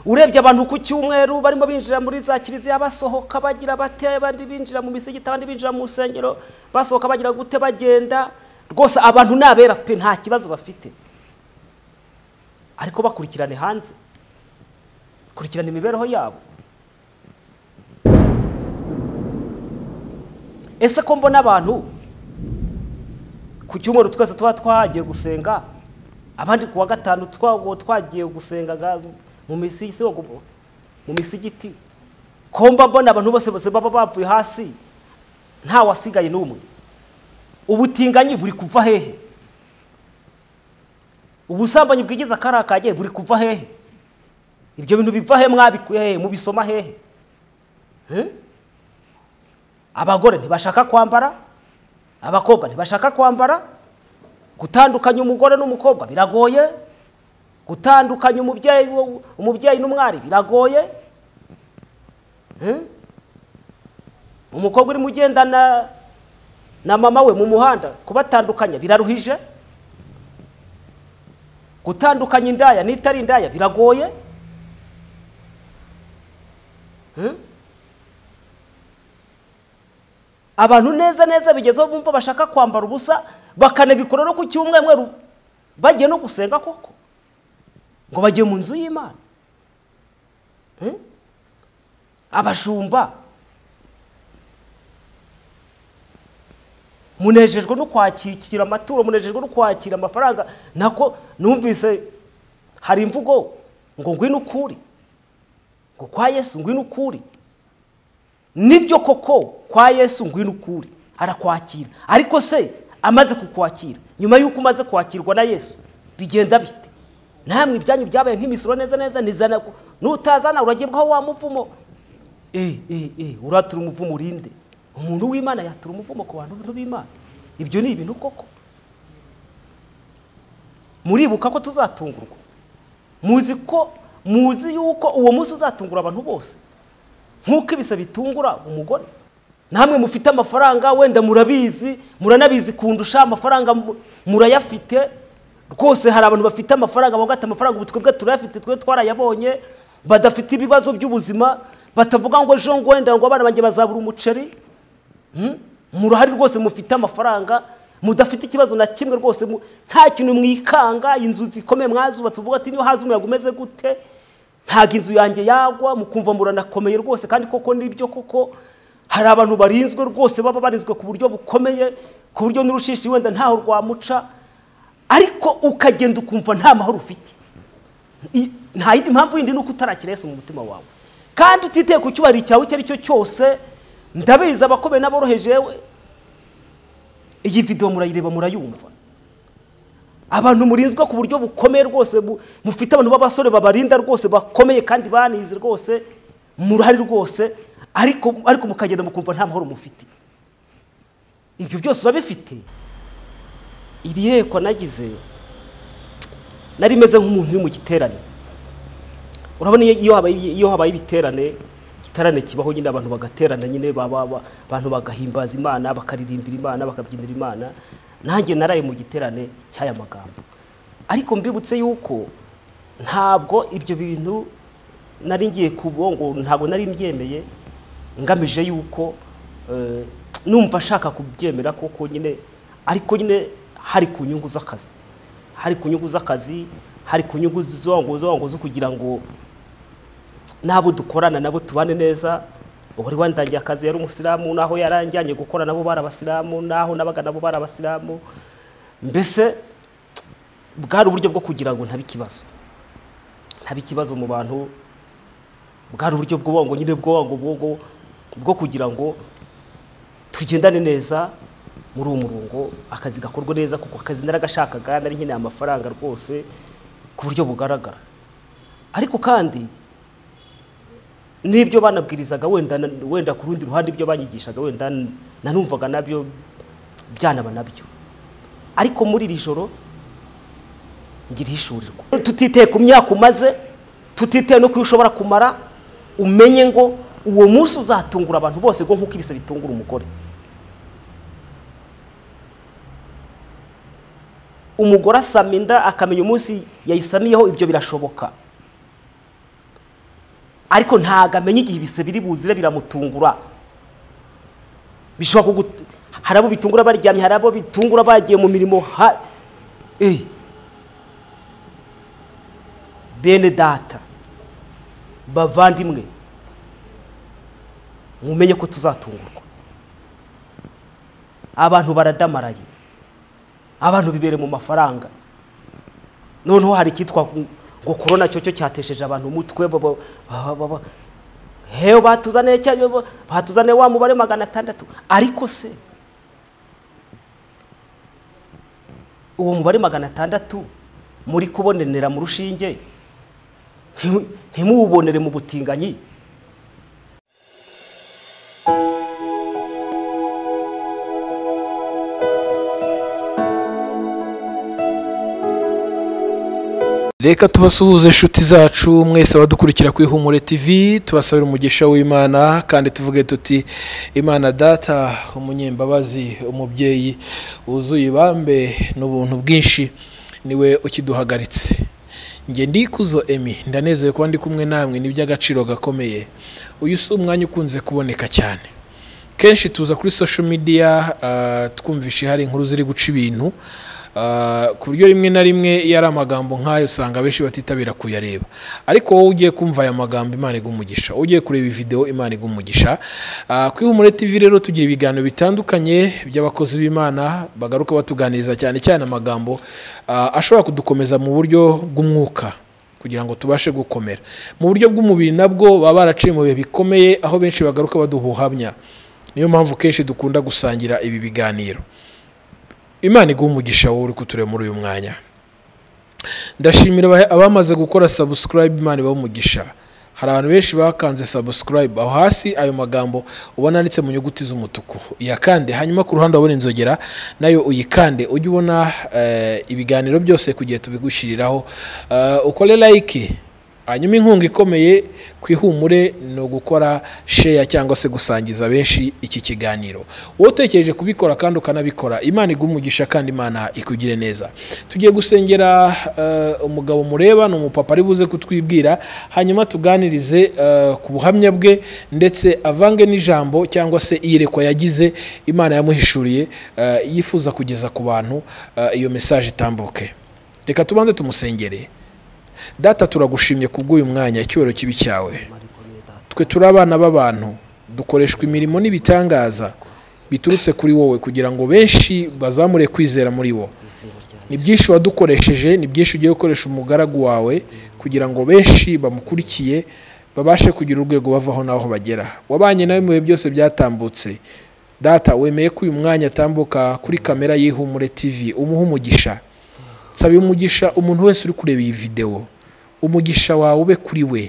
urebye abantu ku cyumweru barimo binjira muri za kiliziya basohoka bagira bate abandi binjira mu misigiti abandi binjira mu rusengero basohoka bagira gute bagenda rwose abantu ni abera pe nta kibazo bafite ariko bakurikirane hanze kurikirana imibereho yabo ese ko mbona abantu ku cyumweru twese tuba twagiye gusenga abandi ku wa gatanu twagiye gusenga mu misigiti komba mbona abantu bose bose baba bavuye hasi nta wasigaye n'umwe ubutinganyi buri kuva hehe ubusambanyi bwigize akarakagiye buri kuva hehe ibyo bintu biva he mwabikuye hehe mubisoma hehe abagore ntibashaka kwambara abakobwa ntibashaka kwambara gutandukanya umugore n'umukobwa biragoye gutandukanya umubyeyi umubyeyi n'umwari biragoye umukobwa urimo ugendana na mama we mu muhanda kubatandukanya biraruhije gutandukanya indaya n'itari indaya biragoye abantu neza neza bigezeho bumva bashaka kwambara ubusa bakanabikora no ku cyumweru bagiye no gusenga koko ngo bagiye mu nzu y'imana abashumba munejejwe no kwakira amaturo munejejwe no kwakira amafaranga nako numvise hari imvugo ngo ngwino ukuri ngo kwa yesu ngwino ukuri nibyo koko kwa yesu ngwino ukuri arakwakira ariko se amaze kukwakira nyuma y'uko umaze kwakirwa na yesu bigenda bite namwe ibyanyu byabaye nk'imisoro neza neza nizana nutazana uragibwaho wa muvumo uratura umuvumo urinde umuntu w'imana yatura umuvumo ku bantu b'imana ibyo ni ibintu koko muribuka ko tuzatungurwa muzi ko muzi yuko uwo munsi uzatungura abantu bose nk'uko ibisa bitungura umugore namwe mufite amafaranga wenda murabizi muranabizi kundusha amafaranga murayafite rwose hari abantu bafite amafaranga bavuga ati amafaranga ubu twebwe turayafite twe twarayabonye badafite ibibazo by'ubuzima batavuga ngo ejo ngo wenda ngo abana banjye bazabura umuceri murahari rwose mufite amafaranga mudafite ikibazo na kimwe rwose nta kintu mwikanga inzu zikomeye mwazubatse uvuga ati niyo haza umuyaga umeze gute ntabwo inzu yanjye yagwa mukumva muranakomeye rwose kandi koko nibyo koko hari abantu barinzwe rwose baba barinzwe ku buryo bukomeye ku buryo n'urushishi wenda ntaho rwamuca ariko ukagenda ukumva nta mahoro ufite nta yindi mpamvu yindi ni uko utarakirese mu mutima wawe kandi utiteye ku cyubahiro cyawe icyo ari cyo cyose ndabizi abakomeye n'aboroheje iyi videwo murayireba murayumva abantu murinzwe ku buryo bukomeye rwose mufite abantu b'abasore babarinda rwose bakomeye kandi banize rwose murahari rwose ariko ariko mukagenda mukumva nta mahoro mufite ibyo byose urabifite iri yerekwa nagize nari meze nk'umuntu uri mu giterane urabona iyo habaye ibiterane igiterane kibaho nyine abantu bagaterana nyine abantu bagahimbaza imana bakaririmbira imana bakabyinira imana nanjye naraye mu giterane cy'aya magambo ariko mbibutse yuko ntabwo ibyo bintu nari ngiye kubo ngo ntabwo nari mbyemeye ngamije yuko numva ashaka kubyemera koko nyine ariko nyine hari ku nyungu z'akazi hari ku nyungu z'akazi hari ku nyungu z'uwanguzo zo kugira ngo n'abo dukorana nabo tubane neza wari wandangiye akazi yari umusiramu n'aho yaranjyanye gukora nabo bari abasilamu n'aho nabaga nabo bari abasilamu mbese bwari uburyo bwo kugira ngo ntabe ikibazo ntabe ikibazo mu bantu bwari uburyo bw'ubwonko nyine bw'ubwonko bwo kugira ngo tugendane neza muri uwo murongo akazi gakorwa neza kuko akazi naragashakaga nari nkeneye amafaranga rwose ku buryo bugaragara ariko kandi n'ibyo banabwirizaga wenda ku rundi ruhande ibyo banyigishaga wenda nanumvaga nabyo byanaba nabyo ariko muri iri joro ngira ihishurirwa tutiteye ku myaka umaze tutiteye no ku ushobora kumara umenye ngo uwo munsi uzatungura abantu bose ngo nk'uko ibise bitungura umugore umugore asama inda akamenya umunsi yayisamiyeho ibyo birashoboka ariko ntabwo amenya igihe ibise biri buzire biramutungura bishobora kugu hari abo bitungura baryamye hari abo bitungura bagiye mu mirimo ha eh. bene data bavandimwe mumenye ko tuzatungurwa abantu baradamaraye abantu bibere mu mafaranga noneho hari icyitwa ngo korona cyo cyo cyatesheje abantu umutwe baba- baba- baba- hewe batuzaniye cya- batuzaniye wa mubare magana atandatu ariko se uwo mubare magana atandatu muri kubonenera mu rushinge ntimu- ntimuwubonere mu butinganyi reka tubasuhuze inshuti zacu mwese abadukurikira kuri humure tv tubasabira umugisha w'imana kandi tuvuge tuti imana data umunyembabazi umubyeyi wuzuye ibambe n'ubuntu bwinshi niwe ukiduhagaritse njye ndikuzo emi ndanezeye kuba ndi kumwe namwe ni iby'agaciro gakomeye uyu si umwanya ukunze kuboneka cyane kenshi tuza kuri social media ah, twumvisha hari inkuru ziri guca ibintu ah, ku buryo rimwe na rimwe iyo ari amagambo nk'ayo usanga benshi batitabira kuyareba ariko wowe ugiye kumva aya magambo imana iguha umugisha wowe ugiye kureba videwo imana iguha umugisha Ah, kuri humure tv rero tugira ibiganiro bitandukanye by'abakozi b'imana bagaruka batuganiriza cyane cyane amagambo ah, ashobora kudukomeza mu buryo bw'umwuka kugira ngo tubashe gukomera mu buryo bw'umubiri nabwo baba baraciye mu bihe bikomeye aho benshi bagaruka baduha ubuhamya niyo mpamvu kenshi dukunda gusangira ibi biganiro imana iguha umugisha wowe uri kutureba muri uyu mwanya ndashimira aba- abamaze gukora sabusikarayibu imana ibaha umugisha hari abantu benshi bakanze sabusikarayibu aho hasi ayo magambo ubona yanditse mu nyuguti z'umutuku uyakande hanyuma ku ruhande wabona inzogera nayo uyikande ujye ubona eh, ibiganiro byose ku gihe tubigushyiriraho Eh, ukore layike hanyuma inkunga ikomeye ku ihumure ni ugukora sheya cyangwa se gusangiza benshi iki kiganiro wowe utekereje kubikora kandi ukanabikora imana iguha umugisha kandi imana ikugire neza tugiye gusengera eh, umugabo mureba ni umupapa ari buze kutwibwira hanyuma tuganirize eh, ku buhamya bwe ndetse avange n'ijambo cyangwa se iyerekwa yagize imana yamuhishuriye eh, yifuza kugeza ku bantu eh, iyo mesaje itambuke reka tubanze tumusengere data turagushimye kubw'uyu mwanya icyubahiro kibi cyawe twe turi abana b'abantu dukoreshwa imirimo n'ibitangaza biturutse kuri wowe kugira ngo benshi bazamure kwizera muri wo ni byinshi wadukoresheje ni byinshi ugiye gukoresha umugaragu wawe kugira ngo benshi bamukurikiye babashe kugira urwego bavaho n'aho bagera wabanye nawe mu bihe byose byatambutse data wemeye ko uyu mwanya atambuka kuri kamera y'ihumure tv umuha umugisha nsabye umugisha umuntu wese uri kureba iyi videwo umugisha wawe ube kuri we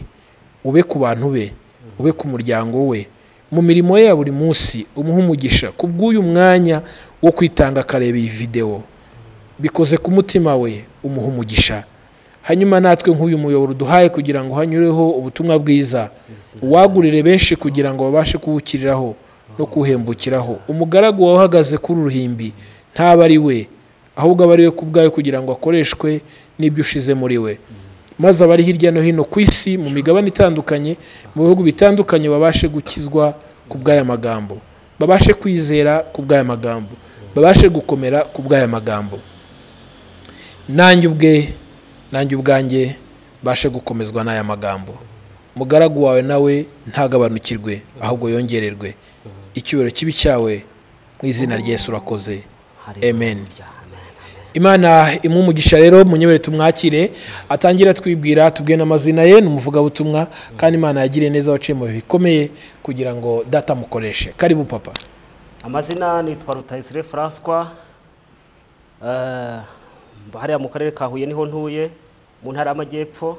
ube ku bantu be ube ku muryango we mu mirimo ye ya buri munsi umuhe umugisha ku bw'uyu mwanya wo kwitanga akareba iyi videwo bikoze ku mutima we umuhe umugisha hanyuma natwe nk'uyu muyoboro uduhaye kugira ngo hanyureho ubutumwa bwiza uwagurire benshi kugira ngo babashe kuwukiriraho no kuwuhembukiraho umugaragu wawe uhagaze kuri uruhimbi ntaba ari we ahubwo aba ari we ku bwawe kugira ngo akoreshwe n'ibyo ushize muri we maze abari hirya no hino ku isi mu migabane itandukanye mu bihugu bitandukanye babashe gukizwa ku bw'aya magambo babashe kwizera ku bw'aya magambo babashe gukomera ku bw'aya magambo nanjye ubwe nanjye ubwanjye mbashe gukomezwa n'aya magambo mugaragu wawe nawe ntagabanukirwe ahubwo yongererwe icyubahiro kibi cyawe mu izina ry'Yesu urakoze amen imana imwe umugisha rero munyobere tumwakire atangira twibwira tubwiye n'amazina ye ni umuvugabutumwa kandi imana yagiriye neza abaciye mu bihe bikomeye kugira ngo data amukoreshe karibu papa amazina nitwa rutayisire furaswa Eh, mba hariya mu karere ka huye niho ntuye mu ntara y'amajyepfo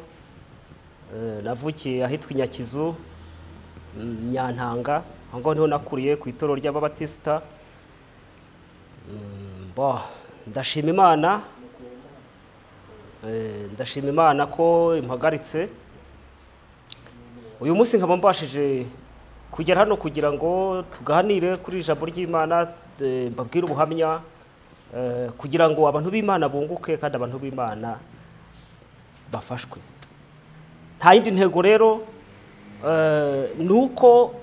Eh, navukiye ahitwa inyakizu mm, nyantanga aho ngaho niho nakuriye ku itorero ry'ababatisita Mm, bo, ndashima imana Eh, ndashima imana ko impagaritse uyu munsi nkaba mbashije kugera hano kugira ngo tuganire kuri ijambo ry'imana eh, mbabwire ubuhamya eh, kugira ngo abantu b'imana bunguke kandi abantu b'imana bafashwe nta yindi ntego rero Eh, ni uko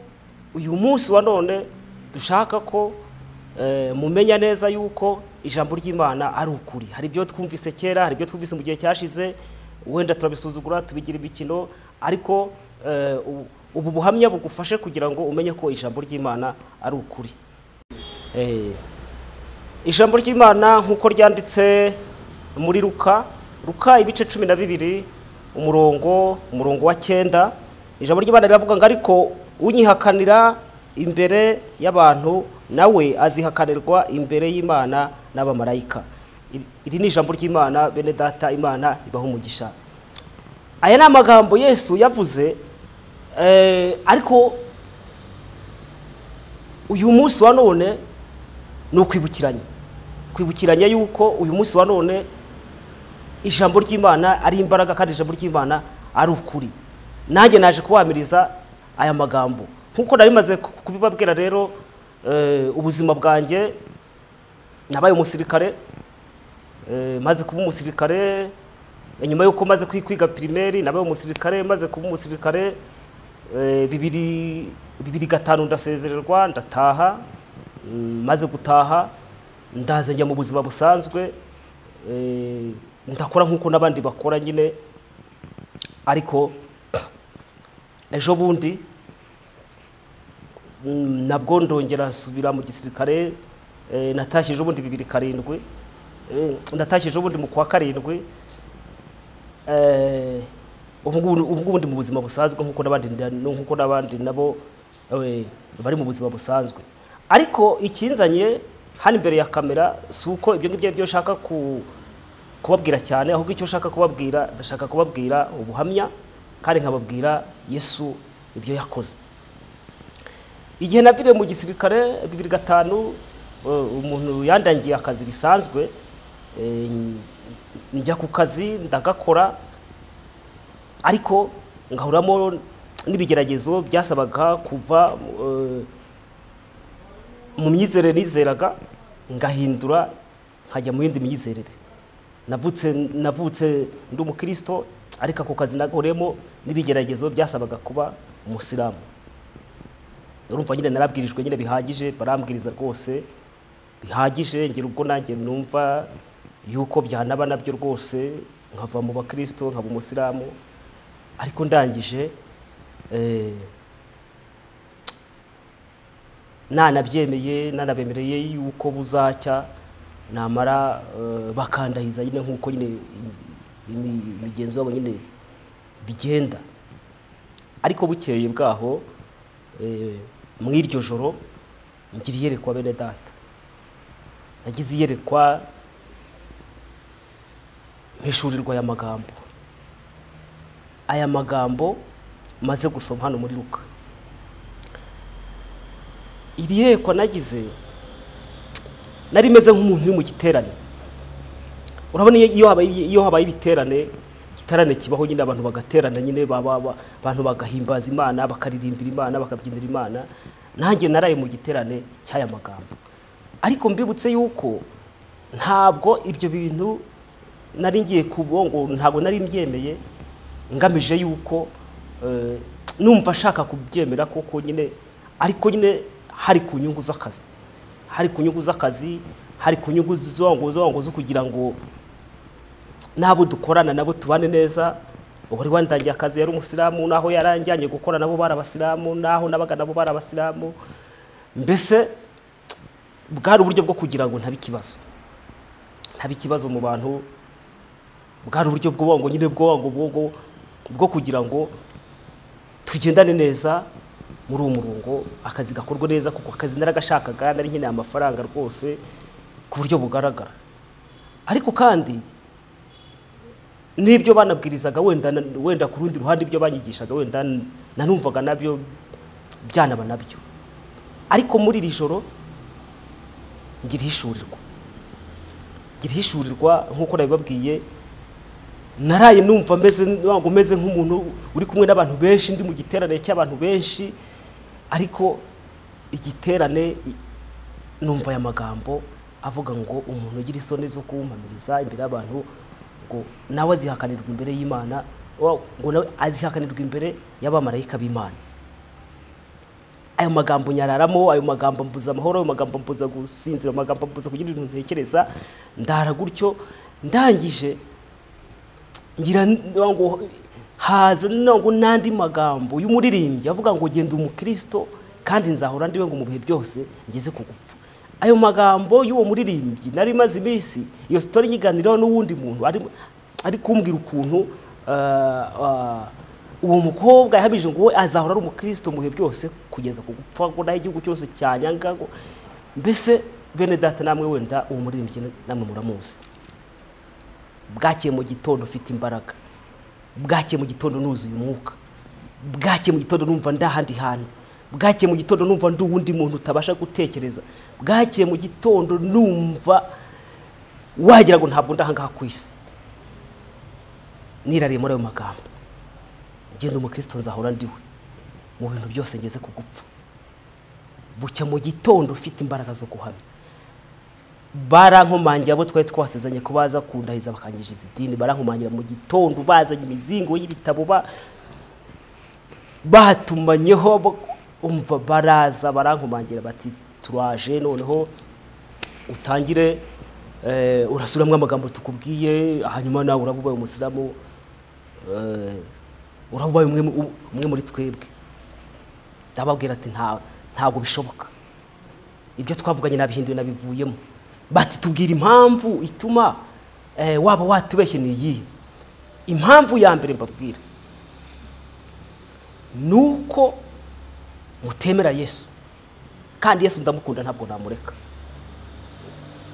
uyu munsi wa none dushaka ko eh, mumenya neza yuko ijambo ry'imana ari ukuri hari ibyo twumvise kera hari ibyo twumvise mu gihe cyashize wenda turabisuzugura tubigira imikino ariko eh, ubu- ubu buhamya bugufashe kugira ngo umenye ko ijambo ry'imana ari ukuri Eh, ijambo ry'imana nk'uko ryanditse muri luka luka ibice cumi na bibiri umurongo umurongo wa cyenda ijambo ry'imana riravuga ngo ariko unyihakanira imbere y'abantu nawe azihakanirwa imbere y'imana n'abamarayika Iri- iri ni ijambo ry'imana bene data imana ibaha umugisha aya ni amagambo yesu yavuze eh, ariko uyu munsi wa none ni ukwibukiranya kwibukiranya yuko uyu munsi wa none ijambo ry'imana ari imbaraga kandi ijambo ry'imana ari ukuri nanjye naje kubamiriza aya magambo nk'uko nari maze ku- kubibabwira rero eh, ubuzima bwanjye nabaye umusirikare eh, maze kuba umusirikare nyuma y'uko maze kwi- kwiga pirimeri nabaye umusirikare maze kuba umusirikare eh, bibiri bibiri gatanu ndasezererwa ndataha mm, maze gutaha ndaza njya mu buzima busanzwe eh, ndakora nk'uko n'abandi bakora nyine ariko ejo bundi Mm, nabwo ndongera nsubira mu gisirikare eh, natashye ejo bundi bibiri karindwi Eh, natashye ejo bundi mu kwa karindwi Eh, ubu ngubu- ubu ngubu ndi mu buzima busanzwe nk'uko n'abandi nda- nk'uko n'abandi nabo eh, bari mu buzima busanzwe ariko ikinzanye hano imbere ya kamera si uko ibyo ngibyo ari byo nshaka ku- kubabwira cyane ahubwo icyo nshaka kubabwira ndashaka kubabwira ubuhamya kandi nkababwira yesu ibyo yakoze igihe naviriye mu gisirikare bibiri gatanu eh, umuntu yandangiye akazi bisanzwe eh, njya ku kazi ndagakora ariko ngahuriramo n'ibigeragezo byasabaga kuva eh, mu myizerere nizeraga ngahindura nkajya mu yindi myizerere navutse navutse ndi umukristo ariko ako kazi nagahuriyemo n'ibigeragezo byasabaga kuba umusilamu urumva nyine narabwirijwe nyine bihagije barambwiriza rwose bihagije ngira ubwo nanjye numva yuko byanaba nabyo rwose nkava mu bakristo nkaba umusilamu ariko ndangije eh, nanabyemeye nanabemereye yuko buzacya namara eh, bakandahiza nyine nk'uko nyine imi- imigenzo yabo nyine bigenda ariko bukeye bwaho eh, mu iryo joro ngira iyerekwa bene data nagize iyerekwa mpishurirwa aya magambo aya magambo maze gusoma hano muri ruka iri yerekwa nagize nari meze nk'umuntu uri mu giterane urabona iyo- iyo habaye iyo habaye ibiterane igiterane kibaho nyine abantu bagaterana nyine baba- ba- abantu bagahimbaza imana bakaririmbira imana bakabyinira imana nanjye naraye mu giterane cy'aya magambo ariko mbibutse yuko ntabwo ibyo bintu nari ngiye ku bwongo ntabwo nari mbyemeye ngamije yuko eh, numva ashaka kubyemera koko nyine ariko nyine hari ku nyungu z'akazi hari ku nyungu z'akazi hari ku nyungu zongo zongo zo kugira ngo n'abo dukorana nabo tubane neza uwari wandangiye akazi yari umusilamu n'aho yaranjyanye gukora nabo bari abasilamu n'aho nabaga nabo bari abasilamu mbese bwari uburyo bwo kugira ngo ntabe ikibazo ntabe ikibazo mu bantu bwari uburyo bw'ubwongo nyine bw'ubwongo bwongo bwo kugira ngo tugendane neza muri uwo murongo akazi gakorwa neza kuko akazi naragashakaga nari nkeneye amafaranga rwose ku buryo bugaragara ariko kandi n'ibyo banabwirizaga wenda wenda ku rundi ruhande ibyo banyigishaga wenda nanumvaga nabyo byanaba nabyo ariko muri iri joro ngira ihishurirwa ngira ihishurirwa nk'uko nabibabwiye naraye numva meze ngo meze nk'umuntu uri kumwe n'abantu benshi ndi mu giterane cy'abantu benshi ariko igiterane i- numva aya magambo avuga ngo umuntu ugira isoni zo kuwumpamiriza imbere y'abantu ngo nawe azihakanirwa imbere y'imana wa- ngo nawe azihakanirwa imbere y'abamarayika b'imana ayo magambo nyararamo ayo magambo mbuza amahoro ayo magambo mbuza gusinzira ayo magambo mbuza kugira ibintu ntekereza ndara gutyo ndangije ngira ngo haza ngo n'andi magambo y'umuririmbyi avuga ngo genda umukristo kandi nzahora ndiwe ngo mu bihe byose ngeze ku gupfa ayo magambo y'uwo muririmbyi nari imaze iminsi iyo sitori nyiganiraho n'uwundi muntu ari- ari kumbwira ukuntu ah, ah, uwo mukobwa yahamije ngo we azahora ari umukristo mu bihe byose kugeza ku gupfa ngo naho igihugu cyose cyanyanga ngo mbese bene data namwe wenda uwo muririmbyi namwe muramuzi bwakeye mu gitondo ufite imbaraga bwakeye mu gitondo nuzuye umwuka bwakeye mu gitondo numva ndi ahandi hantu bwakeye mu gitondo numva ndi uwundi muntu utabasha gutekereza bwakeye mu gitondo numva wagira ngo ntabwo ndi aha ngaha ku isi nirariye muri ayo magambo ngenda umukristo nzahora ndiwe mu bintu byose ngeze ku gupfa bucya mu gitondo ufite imbaraga zo guhamya barankomangira abo twari twasezanye ko baza kundahiza bakangiriza idini barankomangira mu gitondo bazanye imizingo y'ibitabo ba- batumanyeho bo- umva baraza barankomangira bati turaje noneho utangire eh, urasubiramo amagambo tukubwiye hanyuma nawe uraba ubaye umusiramu eh, uraba ubaye umwe mu- umwe muri twebwe ndababwira ati "Nta- ntabwo bishoboka ibyo twavuganye nabihinduye nabivuyemo bati tubwira impamvu ituma eh, waba watubeshye ni iyihe impamvu ya mbere mbabwira ni uko mutemera yesu kandi yesu ndamukunda ntabwo namureka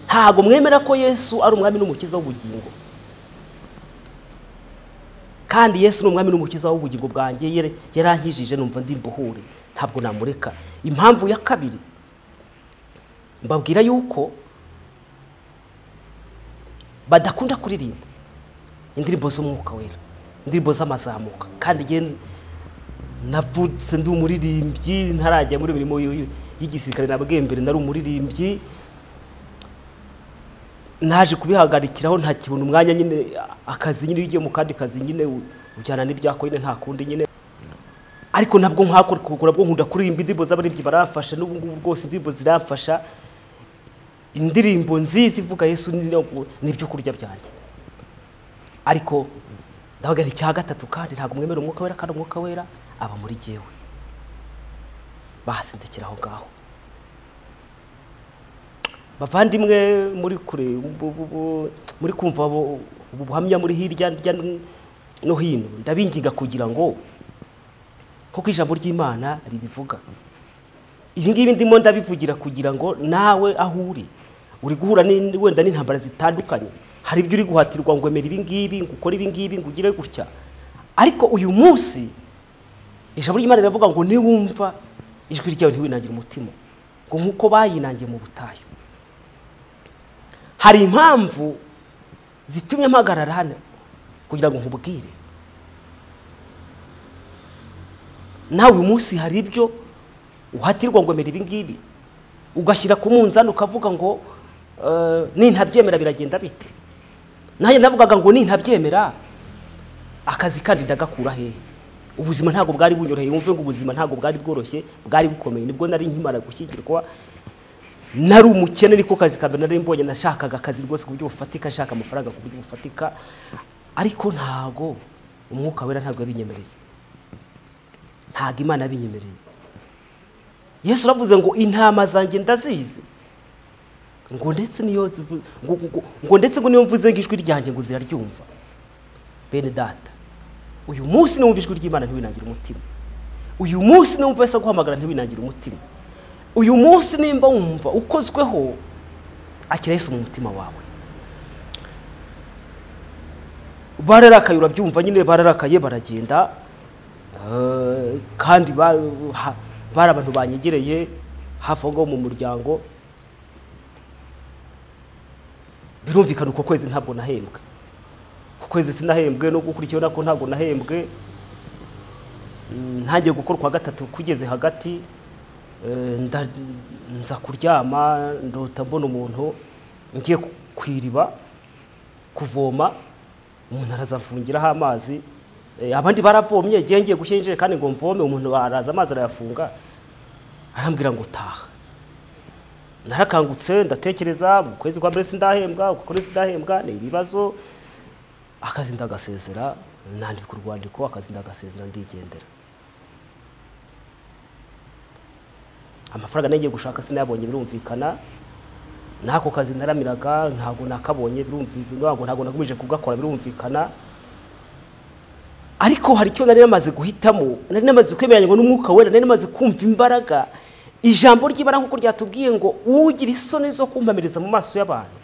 ntabwo mwemera ko yesu ari umwami n'umukiza w'ubugingo kandi yesu ni umwami n'umukiza w'ubugingo bwanjye yari- yarankijije numva ndi mbuhure ntabwo namureka impamvu ya kabiri mbabwira yuko badakunda kuririmba indirimbo z'umwuka wera indirimbo z'amazamuka kandi njye navutse ndi umuririmbyi ntarajya muri mirimo y'igisirikare nabwiye mbere nari umuririmbyi naje kubihagarikiraho ntakibona umwanya nyine akazi nyine iyo ugiye mu kandi kazi nyine ujyana n'ibyako nyine nta kundi nyine ariko nabwo nkakora kugura bwo nkunda kuririmba indirimbo z'abaririmbyi baramfasha n'ubu ngubu rwose indirimbo ziramfasha indirimbo nziza ivuga yesu ni- ni ibyo kurya byanjye ariko ndavuga nti icya gatatu kandi ntabwo mwemera umwuka wera kandi umwuka wera aba muri jyewe bahasindikira aho ngaho bavandimwe muri kure bu- bu- bu- muri kumva bu- ubu buhamya muri hirya hirya no hino ndabinginga kugira ngo kuko ijambo ry'imana ribivuga ibi ngibi ndimo ndabivugira kugira ngo nawe aho uri uri guhura ni- wenda n'intambara zitandukanye hari ibyo uri guhatirwa ngo emera ibi ngibi ngo ukore ibi ngibi ngo ugire gutya ariko uyu munsi ijambo ry'imana riravuga ngo niwumva ijwi ryawe ntiwinangire umutima ngo nk'uko bayinangiye mu butayu hari impamvu zitumye mpagarara hano kugira ngo nkubwire nawe uyu munsi hari ibyo uhatirwa ngo emera ibi ngibi ugashyira ku munzani ukavuga ngo eh, nintabyemera biragenda bite nanjye navugaga ngo nintabyemera akazi kandi ndagakura hehe ubuzima ntabwo bwari bunyoroheye wumve ngo ubuzima ntabwo bwari bworoshye bwari bukomeye nibwo nari nkimara gushyingirwa nari umukene niko kazi ka mbere nari mbonye nashakaga akazi rwose ku buryo bufatika nshaka amafaranga ku buryo bufatika ariko ntago umwuka wera ntabwo yabinyemereye ntago imana yabinyemereye yesu aravuze ngo intama zanjye ndazizi ngo ndetse niyo zivu- ngo, ngo, ngo ndetse ngo niyo mvuze ngo ijwi ryanjye ngo ziraryumva bene data uyu munsi numva ijwi ry'imana ntiwinangire umutima uyu munsi numva ese guhamagara ntiwinangire umutima uyu munsi nimba wumva ukozweho akira yesu mu mutima wawe bararakaye urabyumva nyine bararakaye baragenda Eh, kandi ba- ha- bari abantu banyegereye hafi aho ngaho mu muryango birumvikana uko kwezi ntabwo nahembwe ku kwezi sinahembwe no gukurikiyeho nako ntabwo nahembwe Mm, ntangiye gukora kwa gatatu kugeze hagati eh, nda- nza kuryama ndota mbona umuntu ngiye ku- ku iriba kuvoma umuntu arazamfungiraho amazi Eh, abandi baravomye igihe ngiye gushyira injerekani ngo mvome umuntu araza amazi arayafunga arambwira ngo taha narakangutse ndatekereza mu kwezi kwa mbere sindahembwa uku kwezi sindahembwa ni ibibazo akazi ndagasezera nandika urwandiko akazi ndagasezera ndigendera amafaranga nagiye gushaka sinayabonye birumvikana n'ako kazi naramiraga ntabwo nakabonye birumvikana ntabwo ntabwo nakomeje kugakora birumvikana ariko hari icyo nari namaze guhitamo nari namaze kwemeranywa n'umwuka wera nari namaze kumva imbaraga ijambo ry'ibara nk'uko ryatubwiye ngo ugira isoni zo kumpamiriza mu maso y'abantu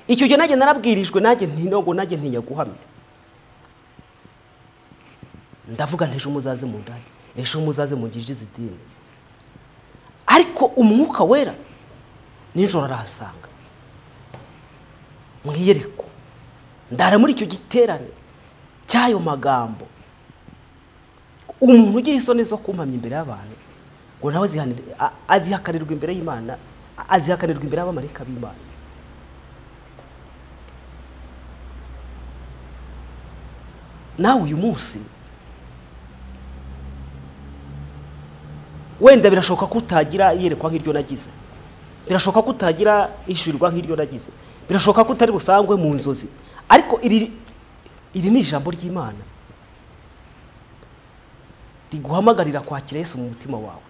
icyo gihe nanjye narabwirijwe nanjye ntinongo nanjye ntinya guhamya ndavuga ntejo muzaze mu ndaya ejo muzaze mu ngirije izidini ariko umwuka wera nijoro arahasanga mu iyerekwa ndara muri icyo giterane cy'ayo magambo umuntu ugira isoni zo kumpamya imbere y'abantu ngo nawe azihanire- a- azihakarirwa imbere y'imana a- azihakarirwa imbere y'abamarayika b'imana nawe uyu munsi wenda birashoboka ko utagira iyerekwa nk'iryo nagize birashoboka ko utagira ishyurirwa nk'iryo nagize birashoboka ko utari busangwe mu nzozi ariko iri iri ni ijambo ry'imana riguhamagarira kwakira Yesu mu mutima wawe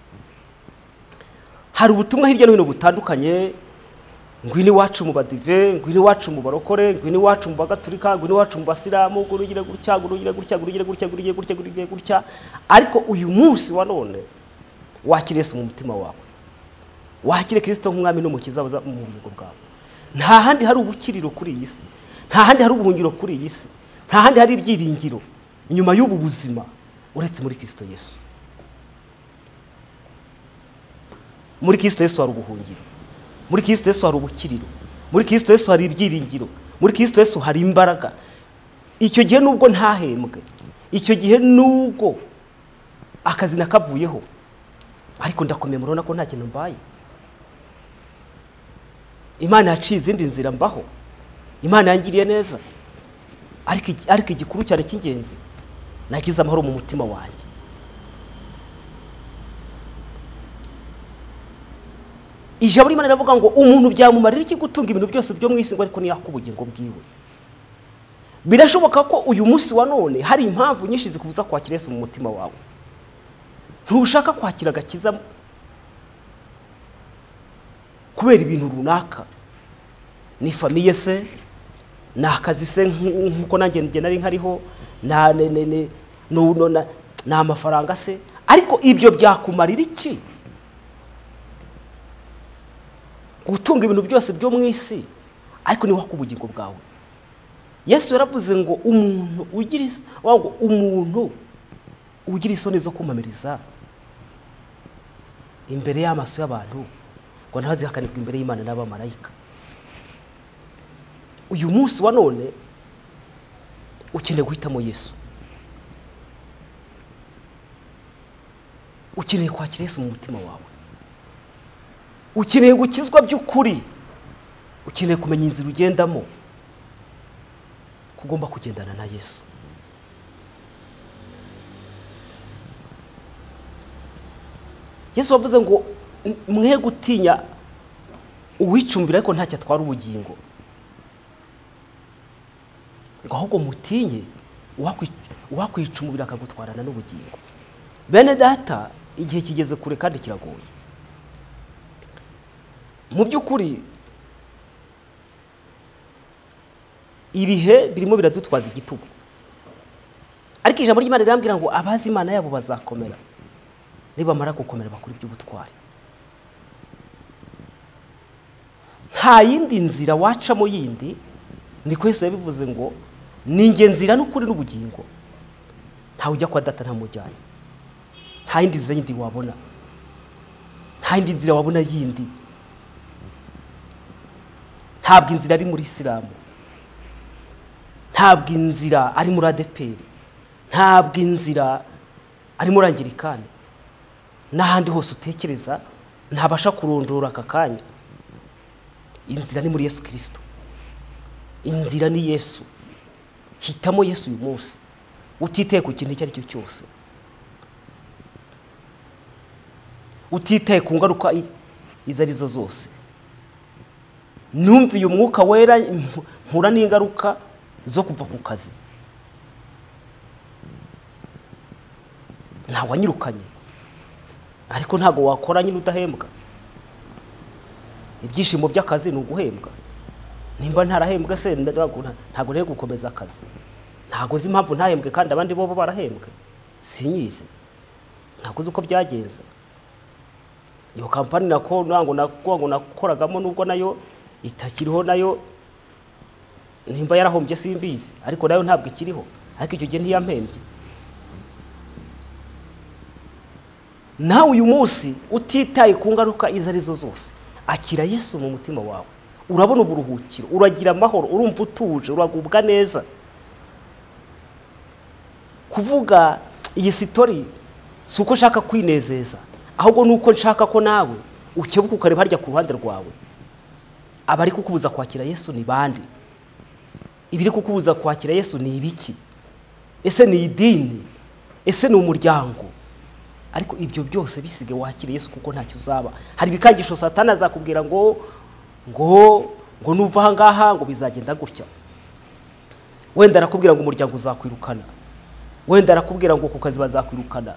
hari ubutumwa hirya no hino butandukanye ngwino iwacu mu badive ngwino iwacu mu barokore ngwino iwacu mu bagatulika ngwino iwacu mu basilamu ngwino ugire gutya ngwino ugire gutya ngwino ugire gutya ngwino ugire gutya ngwino ugire gutya ariko uyu munsi wa none wakire Yesu mu mutima wawe wakire kirisito nk'umwami n'umukiza uza mu bugingo bwawe nta handi hari ubukiriro kuri iyi si nta handi hari ubuhungiro kuri iyi si nta handi hari ibyiringiro inyuma y'ubu buzima uretse muri kirisito yesu muri kirisito yesu hari ubuhungiro muri kirisito yesu hari ubukiriro muri kirisito yesu hari ibyiringiro muri kirisito yesu hari imbaraga icyo gihe nubwo ntahembwe icyo gihe nubwo akazi nakavuyeho ariko ndakomeye murabona ko nta kintu mbaye imana yaciye izindi nzira mbaho imana yangiriye neza ariko igi- ariko igikuru cyane cy'ingenzi nagize amahoro mu mutima wanjye ijambo rimana riravuga ngo umuntu byamumarira iki gutunga ibintu byose byo mu isi ngo ariko ntiyaka ubugingo bwiwe birashoboka ko uyu munsi wa none hari impamvu nyinshi zikubuza kwakira yesu mu mutima wawe ntushaka kwakira agakiza kubera ibintu runaka ni famiye se ni akazi se nk- nk'uko nanjye njye nari nkariho na- ne- ne- ne- nu- nu- na- ni amafaranga se ariko ibyo byakumarira iki gutunga ibintu byose byo mu isi ariko ni waka ubugingo bwawe yesu yaravuze ngo umuntu ugira is- wa- ngo umuntu ugira isoni zo kumamiriza imbere y'amaso y'abantu ngo ntazihakanirwe imbere y'imana n'abamarayika uyu munsi wa none ukeneye guhitamo yesu ukeneye kwakira yesu mu mutima wawe ukeneye gukizwa by'ukuri ukeneye kumenya inzira ugendamo kugomba kugendana na yesu yesu wavuze ngo "M- mwe gutinya uwicumbira ariko ntacyo atwara ubugingo ngo ahubwo mutinye uwakwi- uwakwicumbira akagutwarana n'ubugingo bene data igihe kigeze kure kandi kiragoye mu by'ukuri ibihe birimo biradutwaza igitugu ariko ijambo ry'imana rirambwira ngo abazi imana yabo bazakomera nibamara gukomera bakora iby'ubutwari nta yindi nzira wacamo yindi niko Yesu yabivuze ngo ni njye nzira n'ukuri n'ubugingo ntawe ujya kwa data ntamujyanye nta yindi nzira yindi wabona nta yindi nzira wabona yindi ntabwo inzira ari muri isilamu ntabwo inzira ari muri adeperi ntabwo inzira ari muri angirikani n'ahandi hose utekereza ntabasha kurondora aka kanya inzira ni muri yesu kirisito inzira ni yesu hitamo yesu uyu munsi utitaye ku kintu icyo ari cyo cyose utitaye ku ngaruka i- izo ari zo zose numviye umwuka wera mpu- mpura n'ingaruka zo kuva ku kazi ntawanyirukanye ariko ntabwo wakora nyine udahembwa ibyishimo by'akazi ni uguhembwa nimba ntarahembwe se ntabwo nta- ntabwo nari gukomeza akazi ntabwo uzi impamvu ntahembwe kandi abandi bo bo barahembwe sinyizi ntabwo uzi uko byagenze iyo kampani nako ntabwo ntabwo nakoragamo nubwo nayo itakiriho nayo nimba yarahombye simbizi ariko nayo ntabwo ikiriho ariko icyo gihe ntiyampembye nawe uyu munsi utitaye ku ngaruka izo ari zo zose akira yesu mu mutima wawe urabona uburuhukiro uragira amahoro urumva utuje uragubwa neza kuvuga iyi sitori si uko nshaka kwinezeza ahubwo ni uko nshaka ko nawe ukebuka ukareba harya ku ruhande rwawe abari kukubuza kwakira yesu ni bande ibiri kukubuza kwakira yesu ni ibiki ese ni idini ese ni umuryango ariko ibyo byose bisige wakira yesu kuko ntacyo uzaba hari ibikangisho satani azakubwira ngo ngo ngo nuva aha ngaha ngo bizagenda gutya wenda arakubwira ngo umuryango uzakwirukana wenda arakubwira ngo ku kazi bazakwirukana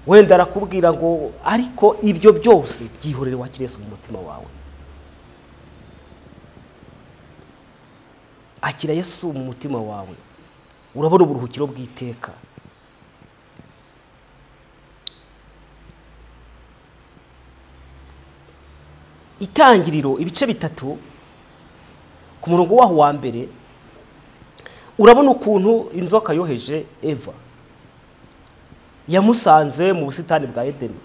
wenda arakubwira ngo ariko ibyo byose byihorere wakira yesu mu mutima wawe akira yesu mu mutima wawe urabona uburuhukiro bw'iteka itangiriro ibice bitatu ku murongo waho wa mbere urabona ukuntu inzoka yoheje eva yamusanze mu busitani bwa edeni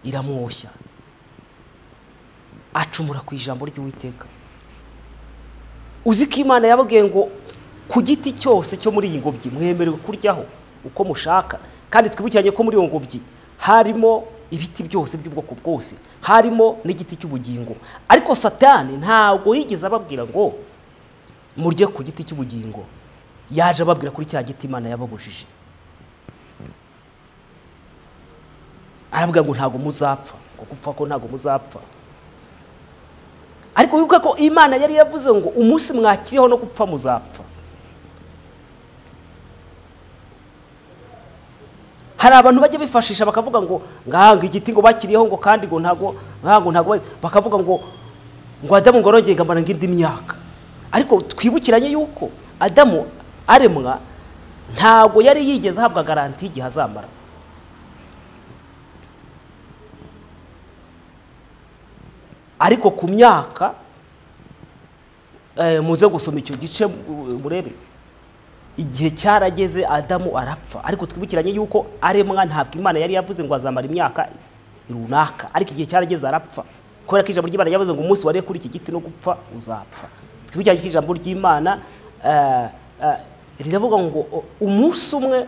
iramwoshya acumura ku ijambo ry'uwiteka uzi ko imana yababwiye ngo ku giti cyose cyo muri iyi ngobyi mwemerewe kuryaho uko mushaka kandi twibukiranye ko muri iyo ngobyi harimo ibiti byose by'ubwoko bwose harimo n'igiti cy'ubugingo ariko satani ntabwo yigeze ababwira ngo murye ku giti cy'ubugingo yaje ababwira kuri cya giti imana yababujije arababwira ngo ntabwo muzapfa ngo gupfa ko ntabwo muzapfa ariko wibuke ko imana yari yavuze ngo umunsi mwakiriho no gupfa muzapfa hari abantu bajya bifashisha bakavuga ngo ngahanga igiti ngo bakiriyeho ngo kandi ngo ntago ntago ntago ba- bakavuga ngo ngo adamu ngo arongere ngamara ngindi myaka ariko twibukiranye yuko adamu aremwa ntago yari yigeze ahabwa garanti y'igihe azamara ariko ku myaka eh, muze gusoma icyo gice mu- murebe igihe cyarageze adamu arapfa ariko twibukiranye yuko aremwa ntabwo imana yari yavuze ngo azamara imyaka runaka ariko igihe cyarageze arapfa kubera ko ijambo ry'imana yavuze ngo umunsi wariye kuri iki giti no gupfa uzapfa twibukiranye ko ijambo ry'imana eh, eh, riravuga ngo o- umunsi umwe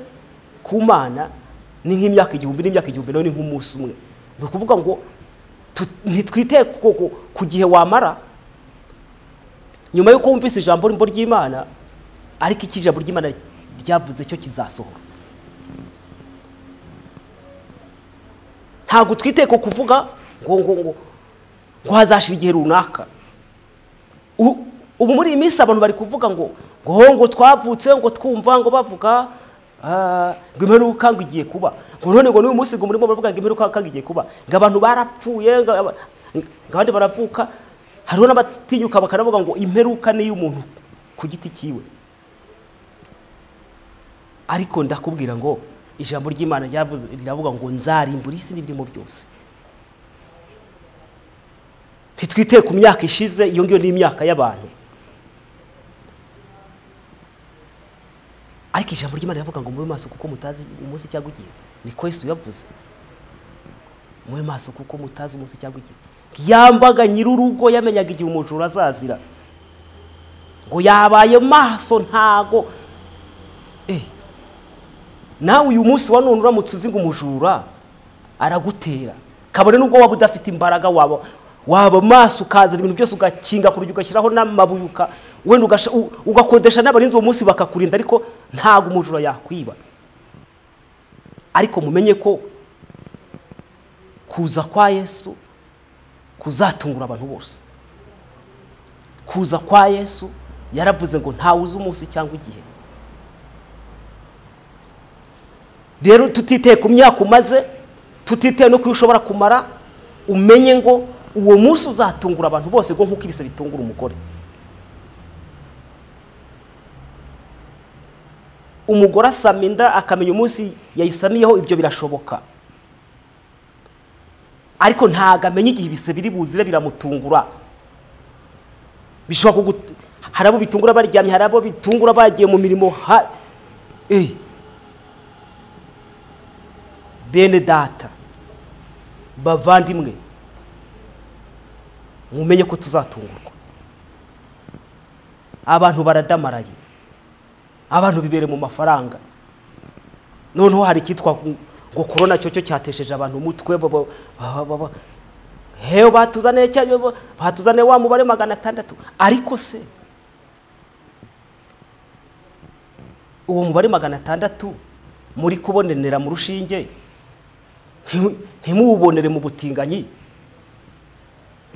ku mana ni nk'imyaka igihumbi n'imyaka igihumbi nawe ni nk'umunsi umwe ni ukuvuga ngo tu- ntitwite ku- ku- ku gihe wamara nyuma y'uko wumvise ijambo rimbo ry'imana ariko iki ijambo ry'imana ryavuze cyo kizasohora ntabwo twiteye ku kuvuga ngo ngo ngo ngo hazashira igihe runaka U- ubu muri iyi minsi abantu bari kuvuga ngo ngo ngo twavutse ngo twumva ngo bavuga ah, ngo imperuka ngo igiye kuba ngo none ngo n'uyu munsi ngo murimo baravuga ngo imperuka ngo igiye kuba ngo abantu barapfuye ngo aba- ngo abandi baravuka hariho n'abatinyuka bakanavuga ngo imperuka ni iy'umuntu ku giti cyiwe ariko ndakubwira ngo ijambo ry'imana ryavuze- riravuga ngo nzarimbura isi n'ibirimo byose ntitwite ku myaka ishize iyo ngiyo ni imyaka y'abantu ariko ijambo ry'imana riravuga ngo mube maso kuko mutazi umunsi cyangwa igihe niko yesu yavuze mube maso kuko mutazi umunsi cyangwa igihe yambaga nyir'urugo yamenyaga igihe umujura azazira ngo yabaye maso ntago Eh, nawe uyu munsi wa none uramutse uzi ngo umujura aragutera kabone nubwo waba udafite imbaraga waba waba maso ukazana ibintu byose ugakinga ku rugi ugashyiraho n'amabuye uka- wenda ugasha- u- ugakodesha n'abarinzi uwo munsi bakakurinda ariko ntabwo umujura yakwiba ariko mumenye ko kuza kwa yesu kuzatungura abantu bose kuza kwa yesu yaravuze ngo ntawe uzi umunsi cyangwa igihe rero tutiteye ku myaka umaze tutiteye no ku yo ushobora kumara umenye ngo uwo munsi uzatungura abantu bose ngo nk'uko ibise bitungura umugore umugore asama inda akamenya umunsi yayisamiyeho ibyo birashoboka ariko ntabwo amenya igihe ibise biri buzire biramutungura bishobora kugu hari abo bitungura baryamye hari abo bitungura bagiye mu mirimo ha eh. bene data bavandimwe mumenye ko tuzatungurwa abantu baradamaraye abantu bibere mu mafaranga noneho hari icyitwa ngo korona cyo cyo cyatesheje abantu umutwe baba- baba- baba- hewe batuzaniye cya- ba- batuzaniye wa mubare magana atandatu ariko se uwo mubare magana atandatu muri kubonenera mu rushinge ntimu- ntimuwubonere mu butinganyi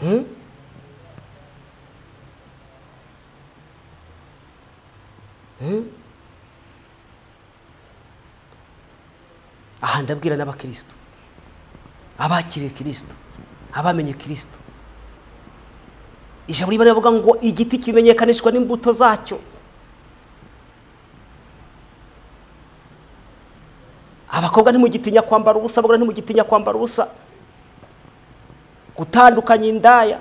Hmm? Hmm? aha ndabwira n'abakirisitu abakiriye kirisitu abamenye kirisitu ijambo riba rivuga ngo igiti kimenyekanishwa n'imbuto zacyo abakobwa ntimugitinya kwambara ubusa abagore ntimugitinya kwambara ubusa gutandukanya indaya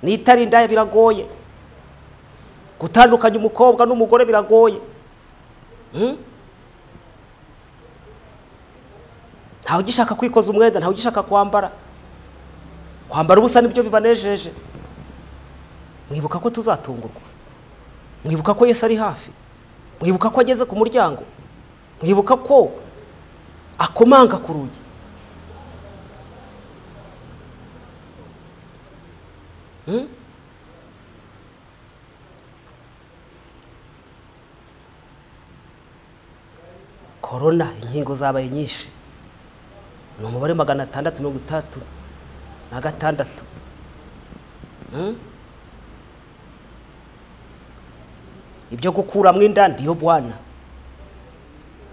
n'itari indaya biragoye gutandukanya umukobwa n'umugore biragoye Hmm? ntawe ugishaka kwikoza umwenda ntawe ugishaka kwambara kwambara ubusa nibyo bibanejeje mwibuka ko tuzatungurwa mwibuka ko yesu ari hafi mwibuka ko ageze ku muryango mwibuka ko akomanga ku rugi Hmm? korona inkingo zabaye nyinshi ni umubare magana atandatu mirongo itandatu na gatandatu Hmm? ibyo gukuramo inda ndiyo bwana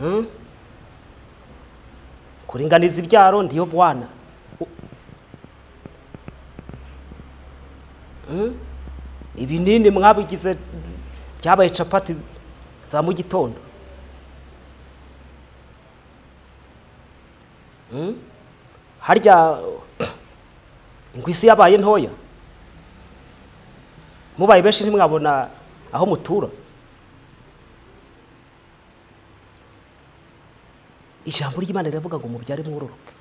Hmm? kuringaniza ibyaro ndiyo bwana U- Hmm? ibinini mwabigize byabaye capati za mu gitondo Hmm? harya ngo isi yabaye ntoya mubaye benshi ntimwabona aho mutura ijambo ry'imana riravuga ngo mubyare mwororoke